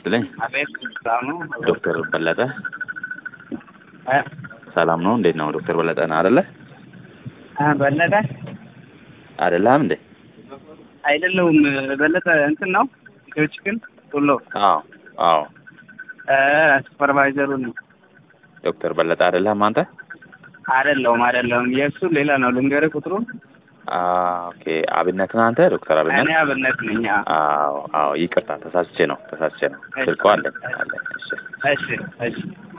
ይስጥልኝ። አቤት ሰላም ነው ዶክተር በለጠ እ ሰላም ነው? እንዴት ነው? ዶክተር በለጠ ነህ አይደለ? እ በለጠ አይደለህም እንዴ? አይደለሁም። በለጠ እንትን ነው ጆች ግን ቶሎ አዎ አዎ። እ ሱፐርቫይዘሩ ነው። ዶክተር በለጠ አይደለህም አንተ? አይደለሁም አይደለሁም። የእሱ ሌላ ነው። ልንገርህ ቁጥሩን። አ ኦኬ። አብነት ነህ አንተ? ዶክተር አብነት? እኔ አብነት ነኝ። አዎ። አዎ አዎ። ይቅርታ ተሳስቼ ነው ተሳስቼ ነው። ስልኩ አለኝ አለኝ። እሺ እሺ እሺ